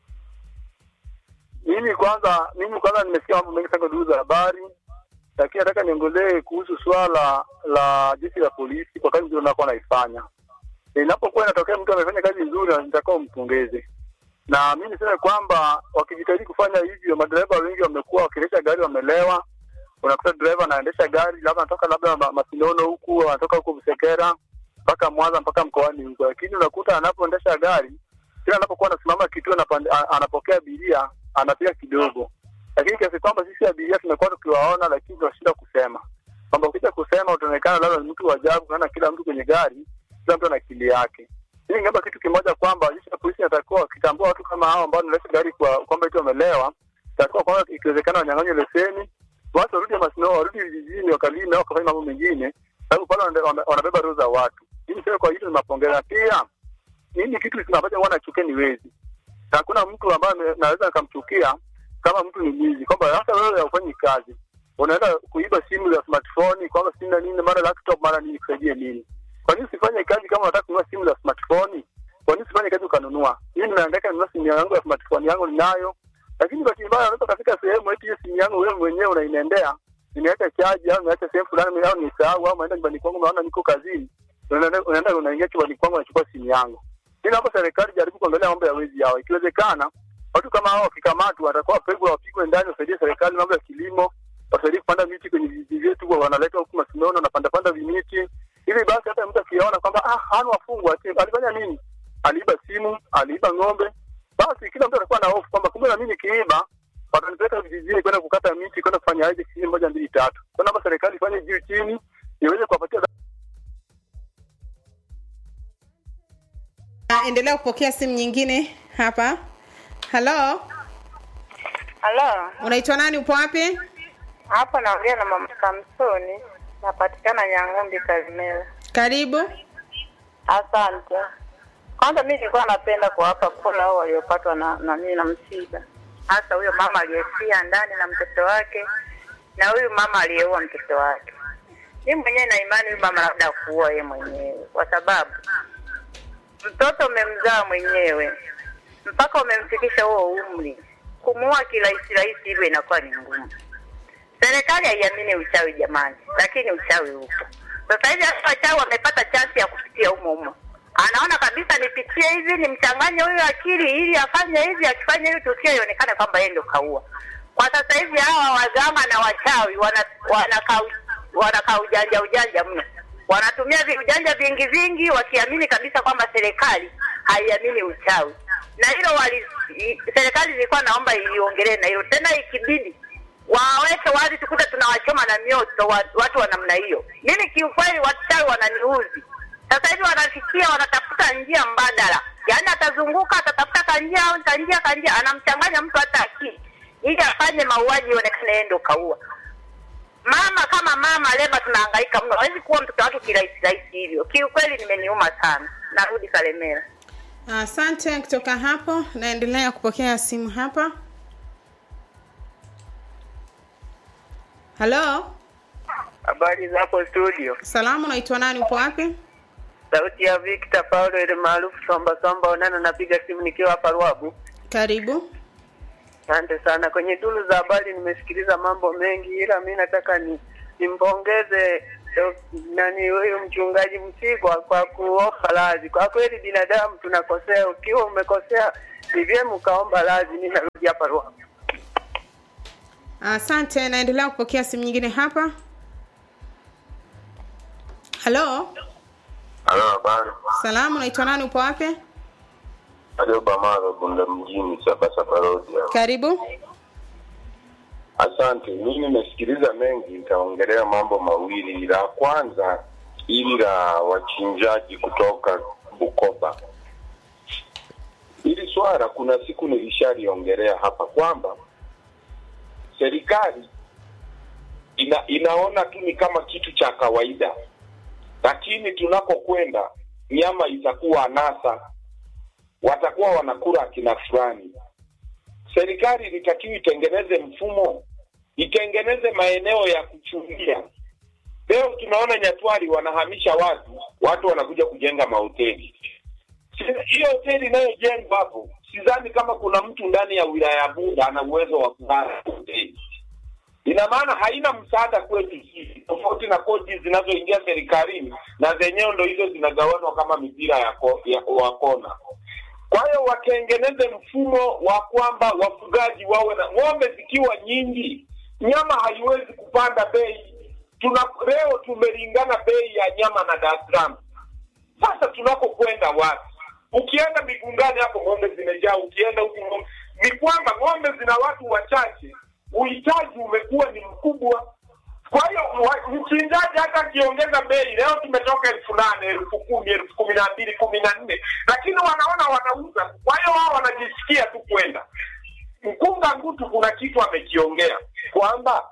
Mimi kwanza, mimi kwanza nimesikia mambo mengi sana duru za habari, lakini nataka niongelee kuhusu swala la jeshi la polisi kwa kazi nzuri wanakuwa wanaifanya. Inapokuwa inatokea mtu amefanya kazi nzuri, nitakao mpongeze na mi niseme kwamba wakijitahidi kufanya hivyo, madereva wengi wamekuwa wakiendesha gari wamelewa. Unakuta dereva anaendesha gari labda anatoka labda ma- Masinono huku anatoka huku Busekera mpaka Mwanza mpaka mkoani huko, lakini unakuta anapoendesha gari kila anapokuwa anasimama kituo anapande- a- anapokea abiria anapiga kidogo, lakini kiasi kwamba sisi abiria tumekuwa tukiwaona, lakini tunashinda kusema kwamba ukija kusema utaonekana labda ni mtu wa ajabu, maana kila mtu kwenye gari, kila mtu ana akili yake. Mimi ningeomba kitu kimoja kwamba jeshi la polisi inatakiwa wakitambua watu kama hao ambao wanaendesha gari kwa kwamba eti wamelewa, inatakiwa kwamba ikiwezekana wanyang'anywe leseni, watu warudi Masino, warudi vijijini wakalime au wakafanya mambo mengine, sababu pale wana- wana- wanabeba roho za watu. Mimi sasa kwa hilo ninapongeza. Pia mimi kitu ambacho huwa nachukia ni wezi. Na hakuna mtu ambaye ame- naweza nikamchukia kama mtu ni mwizi, kwamba hata wewe haufanyi kazi, unaenda kuiba simu za smartphone, kwamba simu na nini, mara laptop, mara nini, kusaidie nini? Kwa nini usifanye kazi kama unataka kununua simu za smartphone? Kwa nini usifanye kazi ukanunua? Mimi ninaangaika ninunua simu yangu ya smartphone yangu ninayo, lakini bahati mbaya unaweza kafika sehemu eti hiyo simu yangu wewe mwenyewe unainendea, nimeweka chaji au nimeweka sehemu fulani au nisahau au naenda nyumbani kwangu naona niko kazini, unaenda unaenda unaingia chumbani kwangu unachukua simu yangu. Mimi naomba serikali jaribu kuangalia mambo ya wezi hao, ikiwezekana watu kama hao wakikamatwa watakuwa wapigwe, wapigwe ndani, wasaidie serikali mambo ya kilimo, wasaidie kupanda miti kwenye vijiji vyetu, wanaleta huku Masinono wanapanda panda vimiti ili basi hata mtu akiona kwamba ah, hana wafungwa ati alifanya nini, aliiba simu, aliiba ng'ombe, basi kila mtu atakuwa na hofu kwamba kumbe na mimi nikiiba watanipeleka vijijini kwenda kukata miti, kwenda kufanya aje kijiji moja mbili tatu. Kwa naomba serikali ifanye juu chini iweze kuwapatia Ah, endelea kupokea simu nyingine hapa halo Halo, unaitwa nani upo wapi hapo naongea na mama Samsoni, napatikana Nyang'umbi Karimera. karibu Asante. Kwanza mimi nilikuwa napenda kuwapa pole hao waliopatwa na na nini na msiba, hasa huyo mama aliyefia ndani na mtoto wake na huyu mama aliyeua mtoto wake. Mimi mwenyewe na imani huyu mama labda kuua yeye mwenyewe, kwa sababu mtoto umemzaa mwenyewe mpaka umemfikisha huo umri, kumuua kirahisi rahisi hivyo inakuwa ni ngumu. Serikali haiamini uchawi jamani, lakini uchawi upo. Sasa hivi hata wachawi wamepata chansi ya kupitia humo humo, anaona kabisa nipitie hivi, nimchanganye huyu akili ili afanye hivi, akifanya hivi tukio ionekane kwamba yeye ndio kaua. Kwa sasa hivi hawa waganga na wachawi wana wanakaa wanakaa ujanja ujanja mno, wanatumia vi- ujanja vingi vingi, wakiamini kabisa kwamba serikali haiamini uchawi, na hilo wali i- serikali ilikuwa naomba iliongelee na hilo tena, ikibidi waweke wazi, tukute tunawachoma na mioto wa, watu wa namna hiyo. Mimi kiukweli, wachawi wananiuzi sasa hivi, wanafikia wanatafuta njia mbadala, yaani atazunguka atatafuta kanjia au kanjia kanjia, anamchanganya mtu hata akili ili afanye mauaji ionekane yeye ndo kaua. Mama kama mama Lema tunahangaika mno, hawezi kuwa mtoto wake kirahisi rahisi hivyo. Kiukweli nimeniuma sana. Narudi Kalemera. asante kutoka hapo naendelea kupokea simu hapa halo habari za hapo studio. Salamu, unaitwa nani? Upo wapi? Sauti ya Victor Paulo ile maarufu Somba Somba Onana, napiga simu nikiwa hapa Ruabu. Karibu. Asante sana. Kwenye duru za habari nimesikiliza mambo mengi, ila mi nataka ni nimpongeze eh, nani huyu mchungaji Msigwa kwa kuomba radhi. Kwa kweli binadamu tunakosea, ukiwa umekosea ni vyema ukaomba radhi. Mi narudi hapa Ruabu. Asante, naendelea kupokea simu nyingine hapa. Halo, Halo, habari. salamu, unaitwa nani? Upo wapi? Ajoba Maro, Bunda mjini, Sabasaba Road. hapa. Karibu. Asante. Mimi nimesikiliza mengi, nitaongelea mambo mawili. La kwanza, ili la wachinjaji kutoka Bukoba. Hili swala kuna siku nilishaliongelea hapa kwamba serikali ina, inaona tu ni kama kitu cha kawaida, lakini tunakokwenda nyama itakuwa anasa, watakuwa wanakula akina fulani. Serikali ilitakiwa itengeneze mfumo, itengeneze maeneo ya kuchungia. Leo tunaona Nyatwali wanahamisha watu, watu wanakuja kujenga mahoteli. Si- Hiyo hoteli inayojengwa hapo, sidhani kama kuna mtu ndani ya wilaya ya Bunda ana uwezo wa kulala hoteli. Ina maana haina msaada kwetu sisi, tofauti na kodi zinazoingia serikalini, na zenyewe ndo hizo zinagawanwa kama mipira ya, ko, ya wa kona. Kwa hiyo watengeneze mfumo wa kwamba wafugaji wawe na ng'ombe zikiwa nyingi, nyama haiwezi kupanda bei. Tuna leo tumelingana bei ya nyama na Dar es Salaam. Sasa tunakokwenda wapi? Ukienda Migungani hapo ng'ombe zimejaa, ukienda huku ng'ombe ni kwamba ng'ombe zina watu wachache, uhitaji umekuwa ni mkubwa. Kwa hiyo wa- mchinjaji hata akiongeza bei, leo tumetoka elfu nane elfu kumi elfu kumi na mbili kumi na nne lakini wanaona wanauza. Kwa hiyo wao wanajisikia tu kwenda. Mkunga Ngutu kuna kitu amekiongea kwamba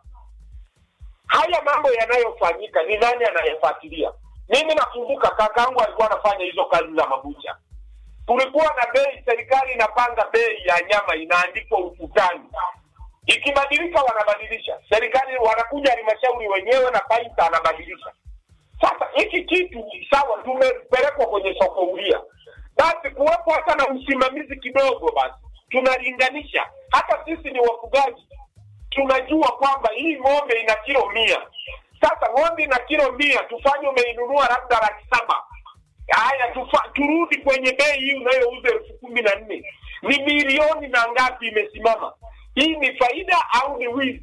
haya mambo yanayofanyika ni nani anayefuatilia? Mimi nakumbuka kakaangu alikuwa anafanya hizo kazi za mabucha, kulikuwa na bei, serikali inapanga bei ya nyama inaandikwa ukutani, ikibadilika wanabadilisha, serikali wanakuja halmashauri wenyewe na paita anabadilisha. Sasa hiki kitu sawa, tumepelekwa kwenye soko huria, basi kuwepo hata na usimamizi kidogo, basi tunalinganisha. Hata sisi ni wafugaji, tunajua kwamba hii ng'ombe ina kilo mia. Sasa ng'ombe ina kilo mia, tufanye umeinunua labda laki saba. Haya, tufa, turudi kwenye bei hii unayouza elfu kumi na nne ni milioni na ngapi imesimama? Hii ni faida au ni wizi?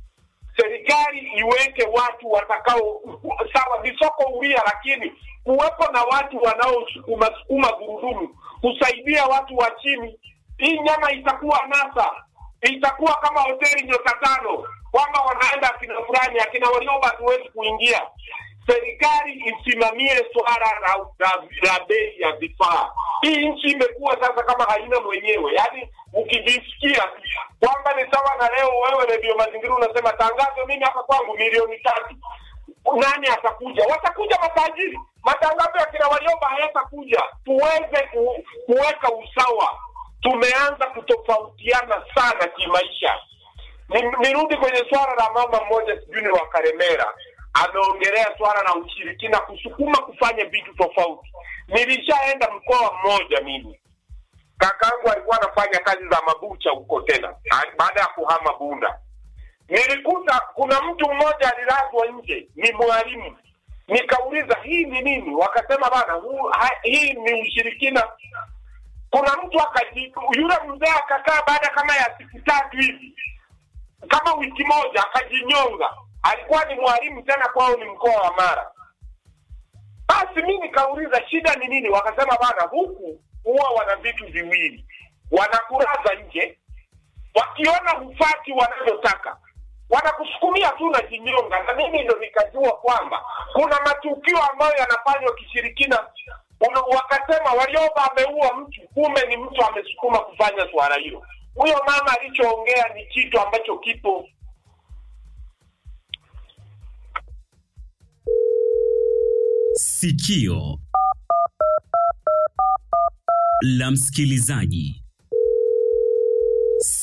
serikali iweke watu watakao sawa, ni soko huria, lakini kuwepo na watu wanaosukuma sukuma gurudumu kusaidia watu wa chini. Hii nyama itakuwa nasa, itakuwa kama hoteli nyota tano, kwamba wanaenda akina fulani, akina Warioba hatuwezi kuingia. Serikali isimamie swala la, la, la bei ya vifaa. Hii nchi imekuwa sasa kama haina mwenyewe, yaani ukijisikia kwamba ni sawa na leo wewe redio mazingira unasema tangazo mimi hapa kwangu milioni tatu nani atakuja watakuja matajiri matangazo ya kina waliomba hayatakuja tuweze ku, kuweka usawa tumeanza kutofautiana sana kimaisha Ni- nirudi kwenye swala la mama mmoja sijui ni wa karemera ameongelea swala la ushirikina kusukuma kufanya vitu tofauti nilishaenda mkoa mmoja mimi kakangu alikuwa anafanya kazi za mabucha huko tena a- baada ya kuhama Bunda. Nilikuta kuna mtu mmoja alilazwa nje, ni mwalimu. Nikauliza hii ni nini? Wakasema bana, huu- ha- hii ni ushirikina. Kuna mtu akaji, yule mzee akakaa baada kama ya siku tatu hivi, kama wiki moja, akajinyonga. Alikuwa ni mwalimu tena, kwao ni mkoa wa Mara. Basi mi nikauliza shida ni nini? Wakasema bana, huku huwa wana vitu viwili, wanakuraza nje, wakiona hufati wanavyotaka wanakusukumia tu na jinyonga. Na mimi ndo nikajua kwamba kuna matukio ambayo yanafanywa kishirikina. Una- Wakasema Warioba ameua mtu, kumbe ni mtu amesukuma kufanya swala hilo. Huyo mama alichoongea ni kitu ambacho kipo Sikio la msikilizaji.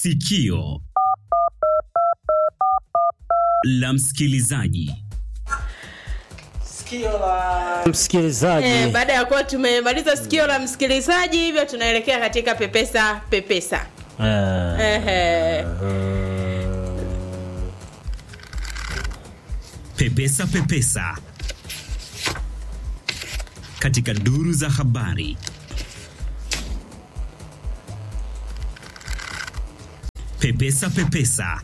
Sikio la msikilizaji. sikio la msikilizaji Eh, baada ya kuwa tumemaliza sikio la msikilizaji hivyo tunaelekea katika pepesa pepesa Eh, Ehe. Pepesa Pepesa katika duru za habari. Pepesa Pepesa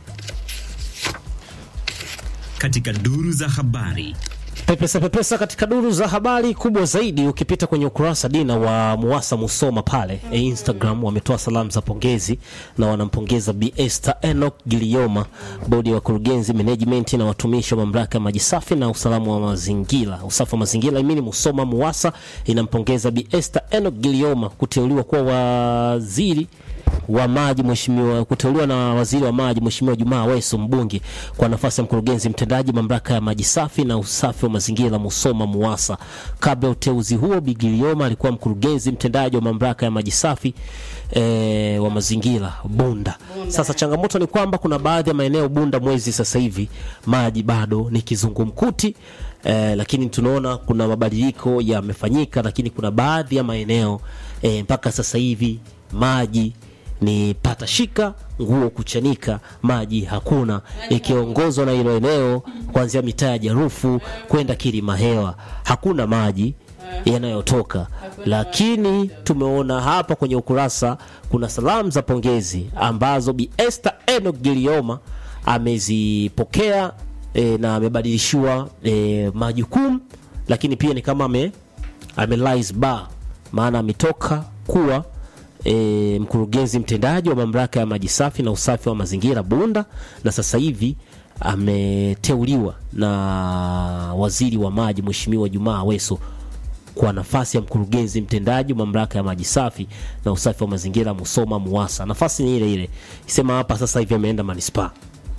katika duru za habari. pepesa pepesa katika duru za habari kubwa zaidi ukipita kwenye ukurasa dina wa muwasa musoma pale e instagram wametoa salamu za pongezi na wanampongeza Bi Esther Enoch Gilioma bodi ya wakurugenzi management na watumishi wa mamlaka ya maji safi na usalama wa mazingira usafi wa mazingira imini musoma muwasa inampongeza Bi Esther Enoch Gilioma kuteuliwa kuwa waziri wa maji mheshimiwa kuteuliwa na waziri wa maji mheshimiwa Jumaa Weso mbunge kwa nafasi ya mkurugenzi mtendaji mamlaka ya maji safi na usafi wa mazingira Musoma Muwasa. Kabla ya uteuzi huo, Bigilioma alikuwa mkurugenzi mtendaji wa mamlaka ya maji safi e, wa mazingira Bunda. Sasa changamoto ni kwamba kuna baadhi ya maeneo Bunda mwezi sasa hivi maji bado ni kizungumkuti eh, lakini tunaona kuna mabadiliko yamefanyika, lakini kuna baadhi ya maeneo eh, mpaka sasa hivi maji ni pata shika nguo kuchanika, maji hakuna, ikiongozwa na hilo eneo kuanzia mitaa ya Jarufu kwenda Kilima Hewa, hakuna maji yanayotoka lakini tumeona hapa kwenye ukurasa kuna salamu za pongezi ambazo Bi Esther Enoch Gilioma amezipokea e, na amebadilishiwa e, majukumu, lakini pia ni kama ame, ame rise bar, maana ametoka kuwa e, mkurugenzi mtendaji wa mamlaka ya maji safi na usafi wa mazingira Bunda, na sasa hivi ameteuliwa na waziri wa maji Mheshimiwa Jumaa Aweso kwa nafasi ya mkurugenzi mtendaji wa mamlaka ya maji safi na usafi wa mazingira Musoma Muwasa. Nafasi ni ile ile, sema hapa sasa hivi ameenda manispaa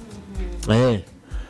eh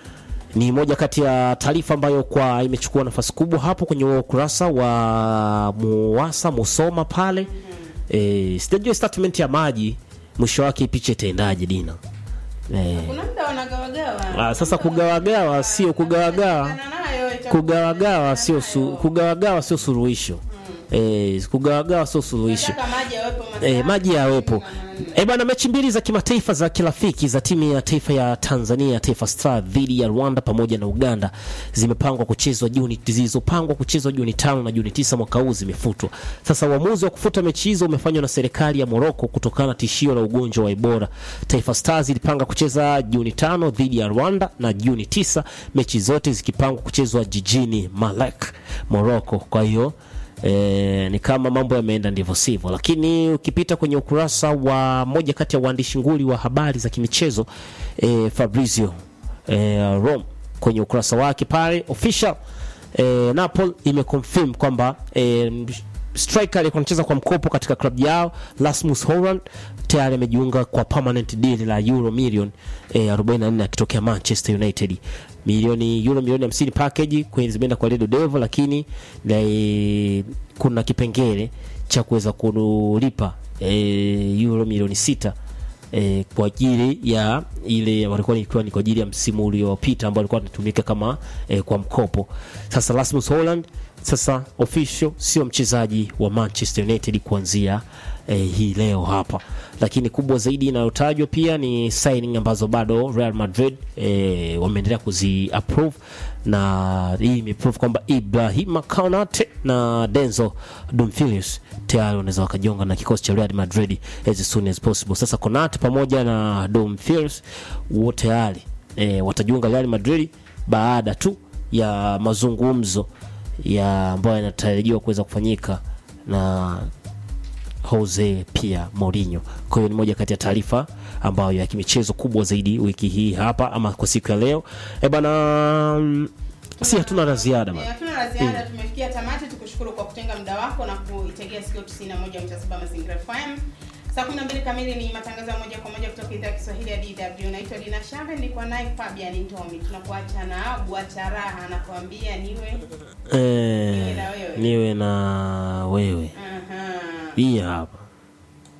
ni moja kati ya taarifa ambayo kwa imechukua nafasi kubwa hapo kwenye huo ukurasa wa Muwasa Musoma pale. Eh, sijajua statement ya maji mwisho wake picha itaendaje Dina. Eh, kuna muda wanagawagawa ah, sasa kugawagawa sio kugawagawa nayo ita- kugawagawa sio su, kugawagawa sio suluhisho. Eh, kugawagawa sio suluhisho. Nataka maji yawepo E, maji yawepo. E bana, mechi mbili za kimataifa za kirafiki za timu ya taifa ya Tanzania Taifa Star dhidi ya Rwanda pamoja na Uganda zimepangwa kuchezwa Juni zilizopangwa kuchezwa Juni tano na Juni tisa mwaka huu zimefutwa. Sasa uamuzi wa kufuta mechi hizo umefanywa na serikali ya Morocco kutokana na tishio la ugonjwa wa Ebola. Taifa Stars ilipanga kucheza Juni tano dhidi ya Rwanda na Juni tisa, mechi zote zikipangwa kuchezwa jijini Malek, Morocco. Kwa hiyo E, ni kama mambo yameenda ndivyo sivyo, lakini ukipita kwenye ukurasa wa moja kati ya waandishi nguli wa habari za kimichezo e, Fabrizio e, Rom kwenye ukurasa wake pale official e, Napoli imeconfirm kwamba e, striker aliyekuwa anacheza kwa mkopo katika klabu yao Rasmus Hojlund tayari amejiunga kwa permanent deal la euro milioni e, 44 akitokea Manchester United milioni euro milioni 50 package kwenye zimeenda kwa Red Devil, lakini e, kuna kipengele cha kuweza kulipa e, euro milioni sita e, kwa ajili ya ile walikuwa ikiwa ni kwa ajili ya msimu uliopita ambao alikuwa anatumika kama e, kwa mkopo. Sasa Rasmus Hojlund sasa official sio mchezaji wa Manchester United kuanzia eh, hii leo hapa, lakini kubwa zaidi inayotajwa pia ni signing ambazo bado Real Madrid eh, wameendelea kuzi approve na hii imeprove kwamba Ibrahima Konate na Denzel Dumfries tayari wanaweza wakajiunga na kikosi cha Real Madrid as soon as possible. Sasa Konate pamoja na Dumfries wote tayari eh, watajiunga Real Madrid baada tu ya mazungumzo ya ambayo yanatarajiwa kuweza kufanyika na Jose pia Mourinho. Kwa hiyo ni moja kati ya taarifa ambayo ya kimichezo kubwa zaidi wiki hii hapa ama kwa siku ya leo. Eh bana, mm, si hatuna la ziada bana. hatuna la ziada tumefikia tamati tukushukuru kwa kutenga muda wako na kuitegea sikio 91.7 mazingira fm saa 12 kamili ni matangazo ya moja kwa moja kutoka idhaa ya kiswahili ya dw naitwa dina shave nilikuwa naye fabian ntomi tunakuacha na bwacharaha anakuambia niwe Eh, na wewe. niwe na wewe. Aha. Hii hapa.